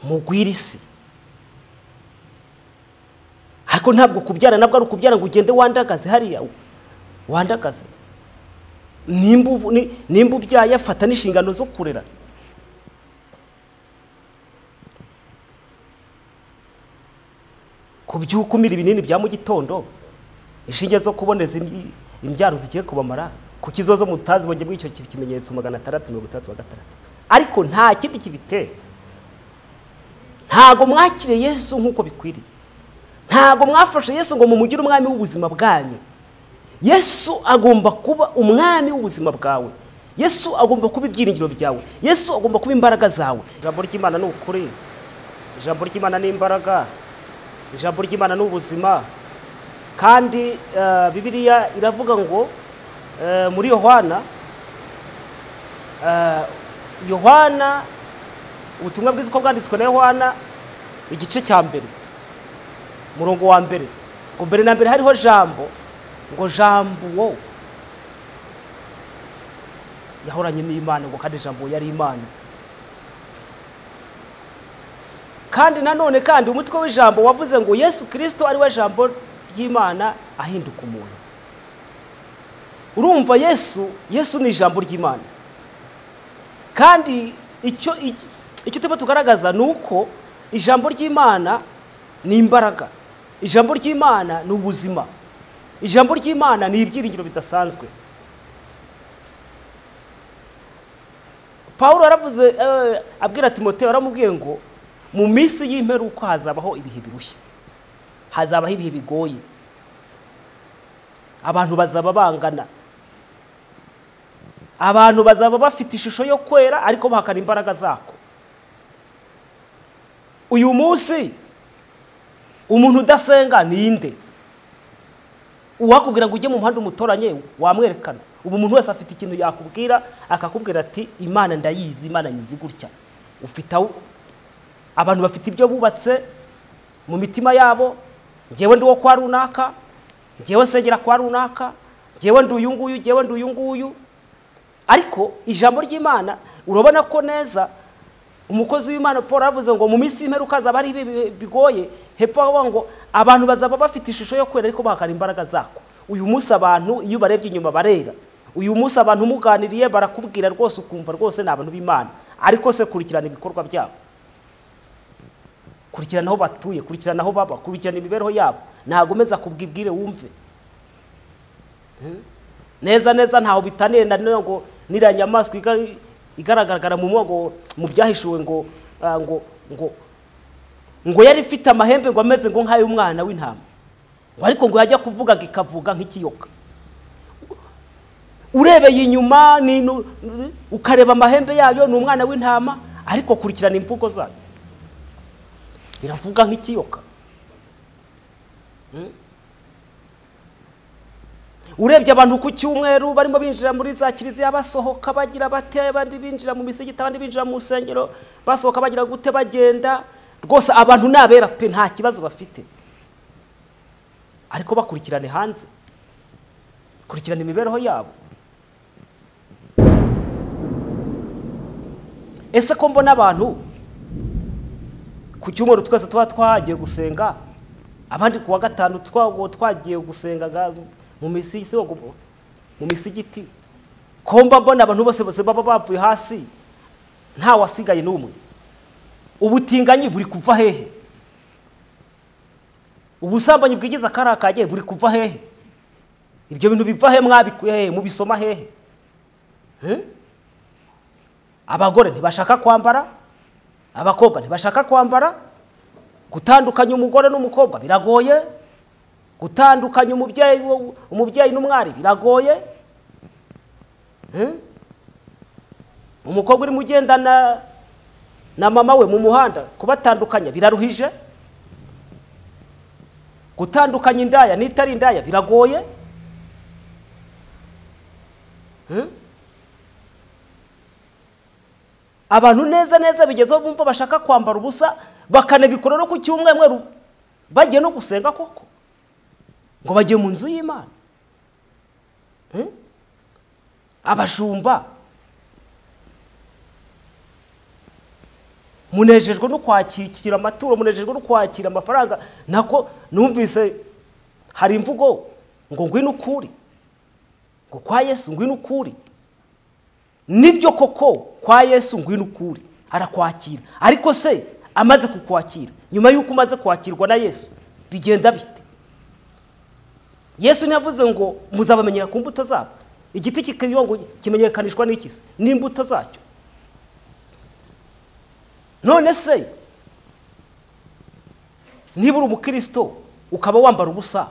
mugwire isi ariko ntabwo kubyara nabwo ari ukubyara ngo ugende wandagaze hariya wandagaze nimba uvu- ni- nimba ubyaye afata n'inshingano zo kurera ku by'ukumira ibinini bya mu gitondo inshinge zo kuboneza im- imbyaro zigiye kubamara ku kizozo mutazi bajya bw'icyo ki- kimenyetso magana atandatu mirongo itandatu na gatandatu ariko nta kindi kibitera ntago mwakire yesu nk'uko bikwiriye ntago mwafashe yesu ngo mumugire umwami w'ubuzima bwanyu yesu agomba kuba umwami w'ubuzima bwawe yesu agomba kuba ibyiringiro byawe yesu agomba kuba imbaraga zawe ijambo ry'imana ni ukuri ijambo ry'imana ni imbaraga ijambo ry'imana ni ubuzima kandi eh, bibiliya iravuga ngo eh, muri yohana eh, yohana ubutumwa bwiza uko bwanditswe na yohana igice cya mbere umurongo wa mbere ngo mbere na mbere hariho jambo ngo jambo wo yahoranye n'imana ngo kandi jambo yari imana kandi nanone kandi umutwe w'ijambo wavuze ngo yesu kirisito ari we jambo ry'imana ahinduka umuntu urumva yesu yesu ni ijambo ry'imana kandi icyo i- icyo turimo tugaragaza ni uko ijambo ry'imana ni imbaraga ijambo ry'imana ni ubuzima ijambo ry'imana ni ibyiringiro bidasanzwe paul aravuze eh, abwira timoteyo aramubwiye ngo mu minsi y'imperuka hazabaho ibihe birushya hazabaho ibihe bigoye abantu bazaba bangana abantu bazaba bafite ishusho yo kwera ariko bahakana imbaraga zako uyu munsi umuntu udasenga ninde uwakubwira ngo ujye mu muhanda umutoranye wamwerekana ubu umuntu wese afite ikintu yakubwira akakubwira ati imana ndayizi imana nyizi gutya ufite aho abantu bafite ibyo bubatse mu mitima yabo ngewe ndi uwo kwa runaka ngewe nsengera kwa runaka ngewe ndi uyu nguyu ngewe ndi uyu nguyu ariko ijambo ry'imana urabona ko neza umukozi w'imana paul aravuze ngo mu minsi y'imperuka hazaba hari ibihe bigoye hepfo aho ngo abantu bazaba bafite ishusho yo kwera ariko bahakana imbaraga zako uyu munsi abantu iyo ubarebye inyuma barera uyu munsi abantu umuganiriye barakubwira rwose ukumva rwose ni abantu b'imana ariko se kurikirana ibikorwa byabo kurikirana aho batuye kurikirana aho baba kurikirana imibereho yabo ntabwo umeze akubwibwire wumve neza neza ntaho bitaniye na none ngo n'iriya nyamaswa iga- igaragara mu ngo mu byahishuwe ngo ah, ngo ngo ngo yari ifite amahembe ngo ameze ngo nk'ay'umwana w'intama ngo ariko ngo yajya kuvuga ngo ikavuga nk'ikiyoka urebeye inyuma ni nu- nu- ukareba amahembe yayo ni umwana w'intama ariko kurikirana imvugo zayo iravuga nk'ikiyoka Mm. urebye abantu ku cyumweru barimo binjira muri za kiliziya basohoka bagira bate abandi binjira mu misigiti abandi binjira mu nsengero basohoka bagira gute bagenda rwose abantu ni abera pe nta kibazo bafite ariko bakurikirane hanze kurikirana imibereho yabo ese ko mbona abantu ku cyumweru twese tuba twagiye gusenga abandi ku wa gatanu twa- twagiye gusenga nga- mu misigiti mu misigiti komba mbona abantu bose bose baba bapfuye hasi nta wasigaye n'umwe ubutinganyi buri kuva hehe ubusambanyi bwigiza akari akagiye buri kuva hehe ibyo bintu biva he mwabikuye hehe mubisoma hehe Hmm? abagore ntibashaka kwambara abakobwa ntibashaka kwambara gutandukanya umugore n'umukobwa biragoye gutandukanya umubyeyi wo- umubyeyi n'umwari biragoye Hmm? umukobwa urimo ugendana na mama we mu muhanda kubatandukanya biraruhije gutandukanya indaya n'itari indaya biragoye Hmm? abantu neza neza bigezeho bumva bashaka kwambara ubusa bakanabikora no ku cyumweru bagiye no gusenga koko ngo bagiye mu nzu y'imana Hmm? abashumba munejejwe no kwakira amaturo munejejwe no kwakira amafaranga nako numvise hari imvugo ngo ngwino ukuri ngo kwa yesu ngwino ukuri nibyo koko kwa yesu ngwino ukuri arakwakira ariko se amaze kukwakira nyuma y'uko umaze kwakirwa na yesu bigenda bite yesu ntiyavuze ngo muzabamenyera ku mbuto zabo igiti kikiyongo kimenyekanishwa n'ikisi n'imbuto zacyo none se niba uri umukristo ukaba wambara ubusa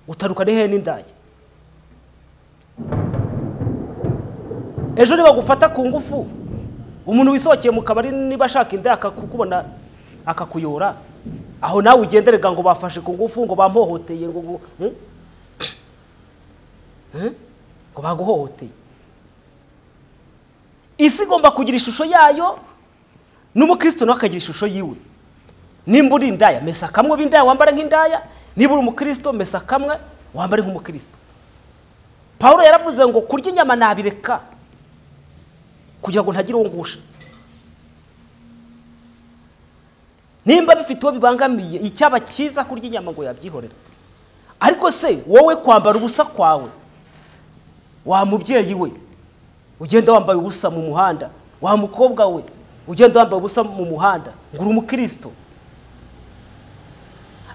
utarukane hehe n'indaya ejo nibagufata ku ngufu umuntu wisohokeye mu kabari niba ashaka inda akakubona akakuyora aho nawe ugenderega ngo bafashe ku ngufu ngo bamuhohoteye ngo bu- hmm? Hmm? ngo baguhohoteye isi igomba kugira ishusho yayo n'umukristo nawe akagira ishusho yiwe nimba uri indaya mesa kamwe uba indaya wambara nk'indaya niba uri umukristo mesa kamwe wambare nk'umukristo paul yaravuze ngo kurya inyama nabireka kugira ngo ntagire uwo ngusha nimba bifite uwo bibangamiye icyaba cyiza kurya inyama ngo yabyihorera ariko se wowe kwambara ubusa kwawe wa mubyeyi we ugenda wambaye ubusa mu muhanda wa mukobwa we ugenda wambaye ubusa mu muhanda ngo uri umukristo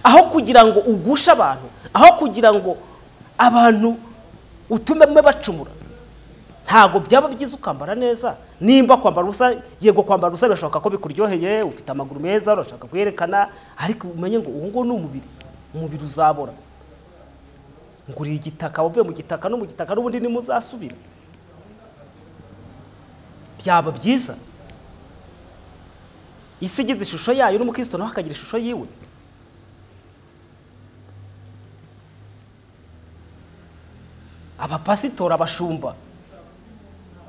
aho kugira ngo ugushe abantu aho kugira ngo abantu utume mwe bacumura ntabwo byaba byiza ukambara neza nimba kwambara ubusa yego kwambara ubusa birashoboka ko bikuryoheye ufite amaguru meza urashaka kuyerekana ariko umenye ngo uwo nguwo ni umubiri umubiri uzabora ngo uri igitaka uvuye mu gitaka no mu gitaka n'ubundi nimuzasubira byaba byiza isi igize ishusho yayo n'umukristo nawe akagira ishusho yiwe abapasitora abashumba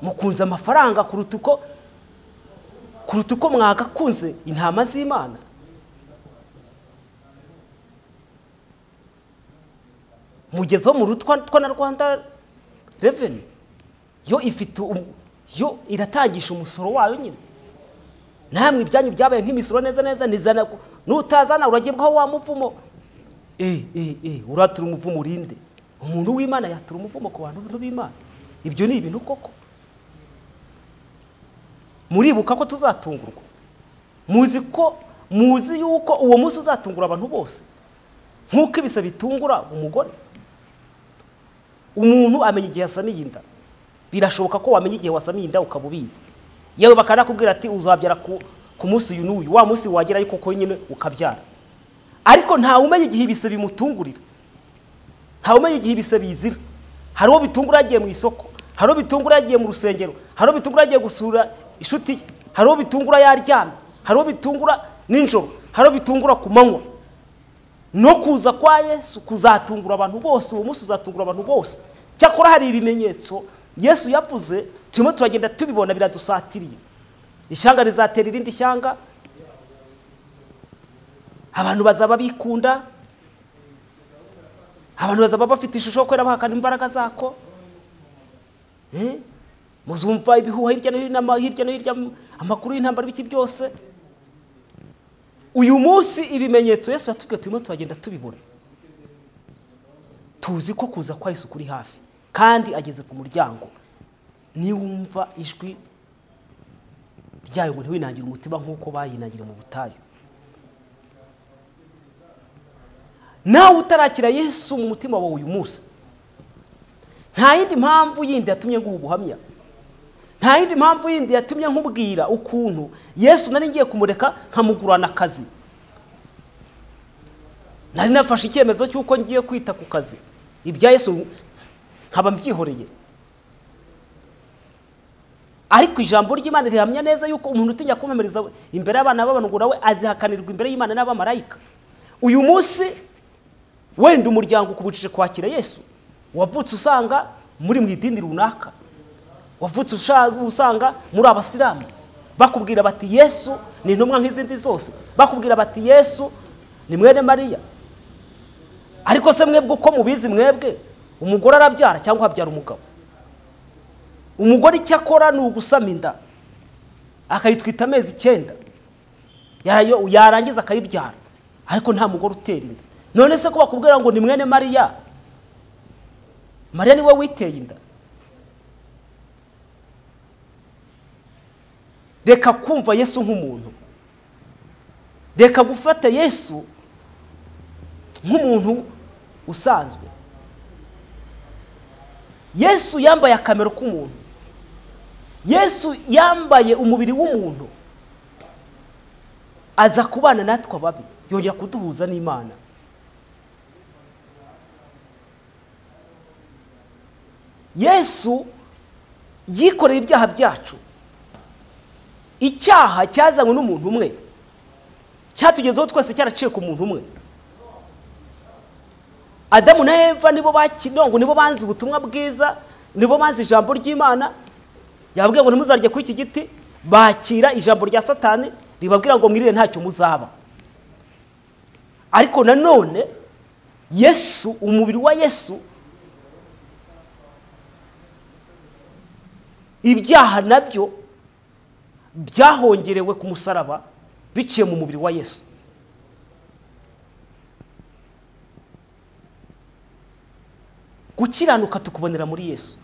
mukunze amafaranga kuruta uko kuruta uko mwagakunze intama z'imana mugeze wo mu rutwa na rwanda reveni yo ifite yo iratangisha umusoro wayo nyine namwe ibyanyu byabaye nk'imisoro neza neza nizana nutazana uragebwaho wa muvumo uratura umuvumo urinde umuntu w'imana yatura umuvumo ku bantu b'imana ibyo ni ibintu koko muribuka ko tuzatungurwa muzi ko muzi yuko uwo munsi uzatungura abantu bose nk'uko ibisa bitungura umugore umuntu amenya igihe asamiye inda birashoboka ko wamenya igihe wasamiye inda ukaba ubizi yewe bakanakubwira ati uzabyara ku munsi uyu n'uyu wa munsi wagerayo koko nyine ukabyara ariko ntawe umenya igihe ibise bimutungurira ntawe umenya igihe ibise bizira hari uwo bitungura yagiye mu isoko hari uwo bitungura yagiye mu rusengero hari uwo bitungura yagiye gusura inshuti ye hari uwo bitungura yaryamye hari uwo bitungura nijoro hari uwo bitungura ku manywa no kuza kwa yesu kuzatungura abantu bose uwo munsi uzatungura abantu bose cyakora hari ibimenyetso yesu yavuze turimo turagenda tubibona biradusatiriye ishyanga rizatera irindi shyanga abantu bazaba bikunda abantu bazaba bafite ishusho yo kubera bahakana imbaraga zako muzumva ibihuha hirya no hino hirya no hirya amakuru y'intambara ibiki byose uyu munsi ibimenyetso yesu yatubwiye turimo turagenda tubibona tuzi ko kuza kwa Yesu kuri hafi kandi ageze ku muryango niwumva ijwi ryayo ngo ntiwinangire umutima nk'uko bayinangire mu butayu nawe utarakira yesu mu mutima wawe uyu munsi nta yindi mpamvu yindi yatumye nguha ubuhamya nta yindi mpamvu yindi yatumye nkubwira ukuntu yesu nari ngiye kumureka nkamugurana akazi nari nafashe icyemezo cy'uko ngiye kwita ku kazi ibya yesu nkaba mbyihoreye ariko ijambo ry'imana rihamya neza yuko umuntu utinya kumamiriza imbere y'abana b'abanugura we azihakanirwa imbere y'imana n'abamarayika uyu munsi wenda umuryango ukubujije kwakira yesu wavutse usanga muri mu idini runaka wavutse usanga muri abasilamu bakubwira bati yesu ni intumwa nk'izindi zose bakubwira bati yesu ni mwene mariya ariko se mwebwe uko mubizi mwebwe umugore arabyara cyangwa abyara umugabo umugore icyo akora ni ugusama inda akayitwita amezi icyenda yarangiza akayibyara ariko nta mugore utera inda none se ko bakubwira ngo ni mwene mariya mariya niwe witeye inda reka kumva yesu nk'umuntu reka gufata yesu nk'umuntu usanzwe yesu yambaye akamero k'umuntu yesu yambaye umubiri w'umuntu aza kubana natwe ababi yongera kuduhuza n'imana yesu yikoreye ibyaha byacu icyaha cyazanywe n'umuntu umwe cyatugezeho twese cyaraciye ku muntu umwe adamu na eva nibo bakidongo nibo banze ubutumwa bwiza nibo banze ijambo ry'imana yababwiye ngo ntimuzarye kuri iki giti bakira ijambo rya satani ribabwira ngo mwirire ntacyo muzaba ariko nanone yesu umubiri wa yesu ibyaha nabyo byahongerewe ku musaraba biciye mu mubiri wa yesu gukiranuka tukubonera muri yesu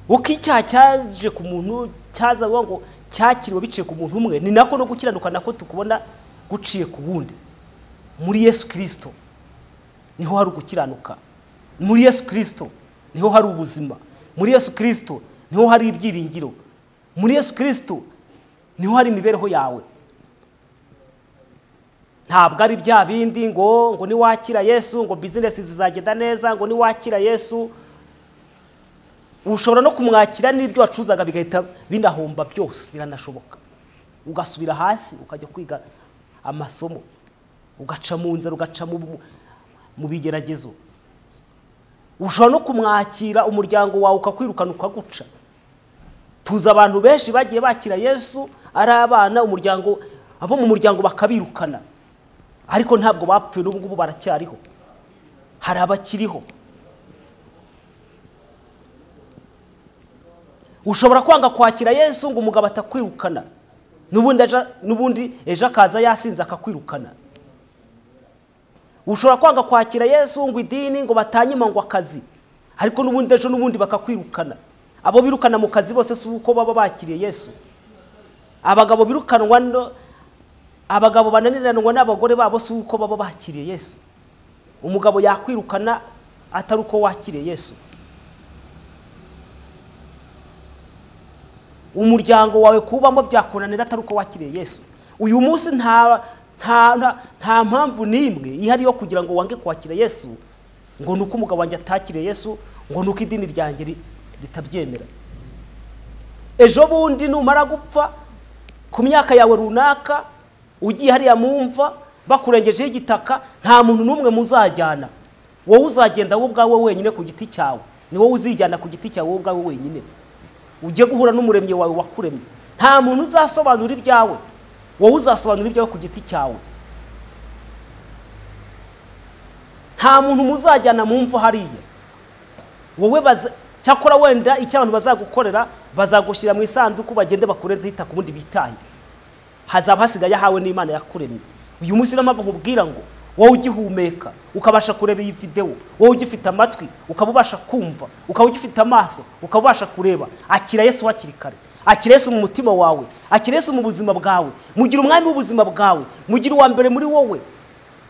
uko icyaha cyaje ku muntu cyaza bivuga ngo cyakiriwe biciye ku muntu umwe ni nako no gukiranuka nako tukubona guciye ku wundi muri yesu kirisito niho hari ugukiranuka muri yesu kirisito niho hari ubuzima muri yesu kirisito niho hari ibyiringiro muri yesu kirisito niho hari imibereho yawe ntabwo ari bya bindi ngo ngo niwakira yesu ngo bizinesi zizagenda neza ngo niwakira yesu ushobora no kumwakira n'ibyo wacuzaga bigahita binahomba byose biranashoboka ugasubira hasi ukajya kwiga amasomo ugaca mu nzara ugaca mu bigeragezo ushobora no kumwakira umuryango wawe ukakwirukana ukaguca tuzi abantu benshi bagiye bakira yesu ari abana umuryango abo mu muryango bakabirukana ariko ntabwo bapfuye n'ubu ngubu baracyariho hari abakiriho ushobora kwanga kwakira yesu ngo umugabo atakwirukana n'ubundi ejo akaza yasinze akakwirukana ushobora kwanga kwakira yesu ngo idini ngo batanyima ngo akazi ariko n'ubundi ejo n'ubundi bakakwirukana abo birukana mu kazi bose si uko baba bakiriye yesu abagabo birukanwa abagabo bananiranwa n'abagore babo si uko baba bakiriye yesu umugabo yakwirukana atari uko wakiriye yesu umuryango wawe kubamo byakunanira atari uko wakiriye yesu uyu munsi nta nta mpamvu n'imwe ihari yo kugira ngo wange kwakira yesu ngo ni uko umugabo wanjye atakiriye yesu ngo ni uko idini ryanjye ritabyemera ejo bundi numara gupfa ku myaka yawe runaka ugiye hariya mu mva bakurengejeho igitaka nta muntu n'umwe muzajyana wowe uzagenda wowe ubwawe wenyine ku giti cyawe ni wowe uzijyana ku giti cyawe wowe ubwawe wenyine ujye guhura n'umuremyi wawe wakuremye nta muntu uzasobanura ibyawe wowe uzasobanura ibyawe ku giti cyawe nta muntu muzajyana mu mva hariya wowe cyakora wenda icyo abantu bazagukorera bazagushyira mu isanduku bagende bakurenzeho itaka ubundi bitahire hazaba hasigaye ahawe n'imana yakuremye uyu munsi niyo mpamvu nkubwira ngo wowe ugihumeka ukabasha kureba iyi videwo wowe ugifite amatwi ukaba ubasha kumva ukaba ugifite amaso ukaba ubasha kureba akira yesu hakiri kare akira yesu mu mutima wawe akira yesu mu buzima bwawe mugira umwami w'ubuzima bwawe mugira uwa mbere muri wowe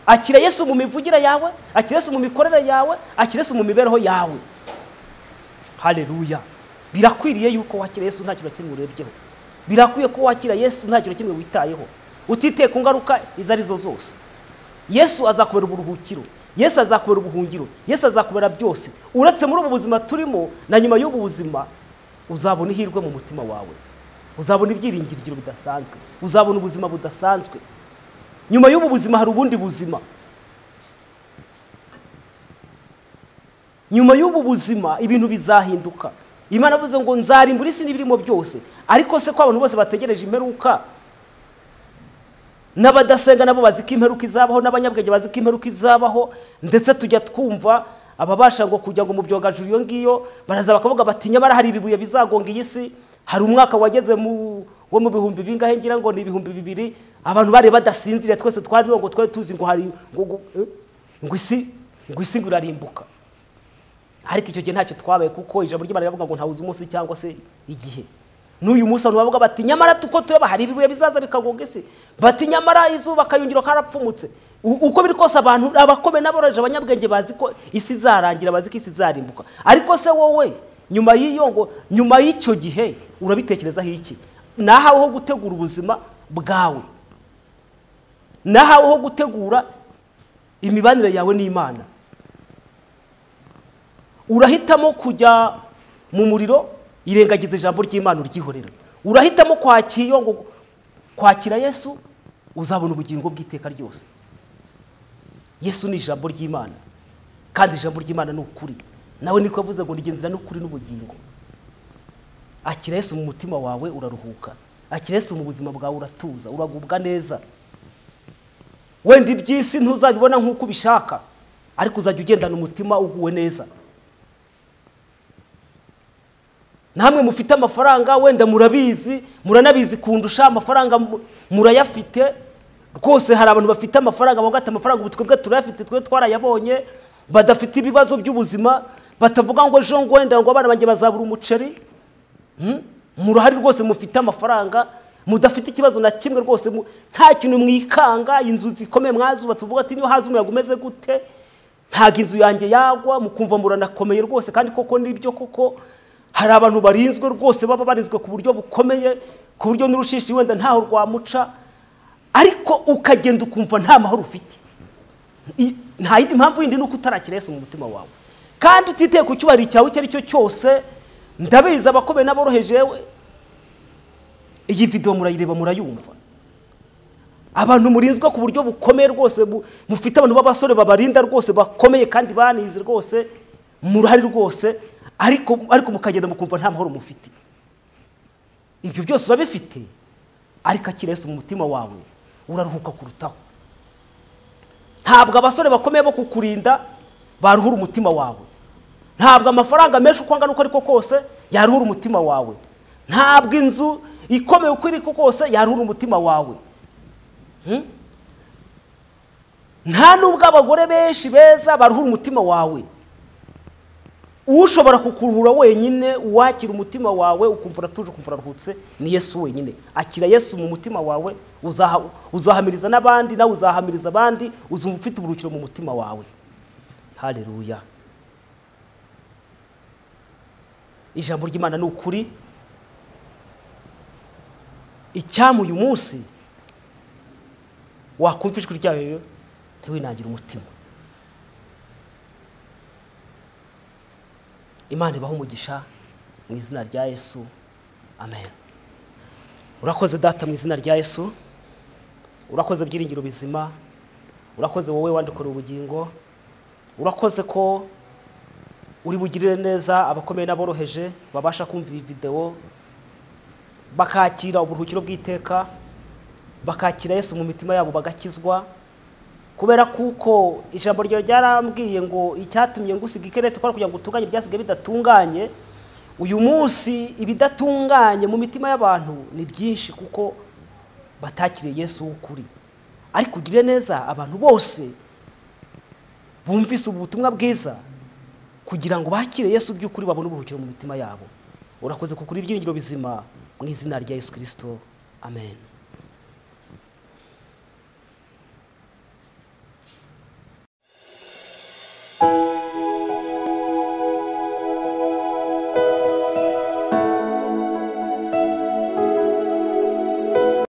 akira yesu mu mivugire yawe akira yesu mu mikorere yawe akira yesu mu mibereho yawe hareruya birakwiriye yuko wakira yesu nta kintu na kimwe urebyeho birakwiye ko wakira yesu nta kintu na kimwe witayeho utiteye ku ngaruka izo arizo zose yesu azakubera uburuhukiro yesu azakubera ubuhungiro yesu azakubera byose uretse muri ubu buzima turimo na nyuma y'ubu buzima uzabona ihirwe mu mutima wawe uzabona ibyiringiro bidasanzwe uzabona ubuzima budasanzwe nyuma y'ubu buzima hari ubundi buzima nyuma y'ubu buzima ibintu bizahinduka imana avuze ngo nzarimbura isi n'ibirimo byose ariko se ko abantu bose bategereje imperuka n'abadasenga nabo bazi ko imperuka izabaho n'abanyabwenge bazi ko imperuka izabaho ndetse tujya twumva ababasha ngo kujya ngo mu byogajuru iyo ngiyo baraza bakavuga bati nyamara hari ibibuye bizagonga iyi si hari umwaka wageze wo mu bihumbi bingahe ngira ngo ni ibihumbi bibiri abantu bari badasinziriye twese twari ngo twari tuzi ngo hari ngo isi ngo isi ngo irarimbuka ariko icyo gihe ntacyo twabaye kuko ijambo ry'imana riravuga ngo ntawuze umunsi cyangwa se igihe n'uyu munsi abantu bavuga bati nyamara tuko tureba hari ibibuye bizaza bikagonga isi bati nyamara izuba akayungiro karapfumutse uko biri kose abantu abakomeye n'aboroheje abanyabwenge bazi ko isi izarangira bazi ko isi izarimbuka ariko se wowe nyuma y'iyo ngo nyuma y'icyo gihe urabitekerezaho iki nahaweho gutegura ubuzima bwawe nahaweho gutegura imibanire yawe n'imana urahitamo kujya mu muriro irengagiza ijambo ry'imana uryihorera urahitamo kwakira ngo kwakira yesu uzabona ubugingo bw'iteka ryose yesu ni ijambo ry'imana kandi ijambo ry'imana ni ukuri nawe niko yavuze ngo nigenzira n'ukuri n'ubugingo akira yesu mu mutima wawe uraruhuka akira yesu mu buzima bwawe uratuza uragubwa neza wenda iby'isi ntuzabibona nk'uko ubishaka ariko uzajya ugendana umutima uguwe neza namwe mufite amafaranga wenda murabizi muranabizi kundusha amafaranga murayafite rwose hari abantu bafite amafaranga bavuga ati amafaranga ubu twebwe turayafite twe twarayabonye badafite ibibazo by'ubuzima batavuga ngo ejo ngo wenda ngo abana banjye bazabura umuceri Hmm? muruhari rwose mufite amafaranga mudafite ikibazo na kimwe rwose mu- nta kintu mwikanga inzu zikomeye mwazubatse uvuga ati niyo haza umuyaga umeze gute ntabwo inzu yanjye yagwa mukumva muranakomeye rwose kandi koko nibyo koko hari abantu barinzwe rwose baba barinzwe ku buryo bukomeye ku buryo n'urushishi wenda ntaho rwamuca ariko ukagenda ukumva nta mahoro ufite I- nta yindi mpamvu yindi ni uko utarakira Yesu mu mutima wawe kandi utiteye ku cyubahiro cyawe icyo ari cyo cyose ndabizi abakomeye n'aboroheje yewe iyi videwo murayireba murayumva abantu murinzwe ku buryo bukomeye rwose bu- mufite abantu b'abasore babarinda rwose bakomeye kandi banize rwose murahari rwose ariko ariko mukagenda mukumva nta mahoro mufite ibyo byose urabifite ariko akira Yesu mu mutima wawe uraruhuka kurutaho ntabwo abasore bakomeye bo kukurinda baruhura umutima wawe ntabwo amafaranga menshi uko angana uko ariko kose yaruhura umutima wawe ntabwo inzu ikomeye uko iri kose yaruhura umutima wawe Hmm? nta n'ubwo abagore benshi beza baruhura umutima wawe ushobora kukuruhura wenyine wakira umutima wawe ukumva uratuje ukumva uraruhutse ni yesu wenyine akira yesu mu mutima wawe uzaha- uzahamiriza n'abandi nawe uzahamiriza abandi uzumva ufite uburuhukiro mu mutima wawe hareruya ijambo ry'imana ni ukuri icyamu uyu munsi wakumva ijwi ryayo ntiwinangire umutima imana ibaha umugisha mu izina rya yesu amen urakoze data mu izina rya yesu urakoze byiringiro bizima urakoze wowe wandikorera ubugingo urakoze ko uri bugirire neza abakomeye n'aboroheje babasha kumva iyi videwo bakakira uburuhukiro bw'iteka bakakira yesu mu mitima yabo bagakizwa kubera kuko ijambo ryawe ryarambwiye ngo icyatumye ngusiga ikerete kwari kugira ngo utunganye ibyasigaye bidatunganye uyu munsi ibidatunganye mu mitima y'abantu ni byinshi kuko batakiriye yesu w'ukuri ariko ugire neza abantu bose bumvise ubu butumwa bwiza kugira ngo bakire yesu by'ukuri babone uburuhukiro mu mitima yabo urakoze kukuri ibyiringiro bizima mu izina rya yesu kirisito amen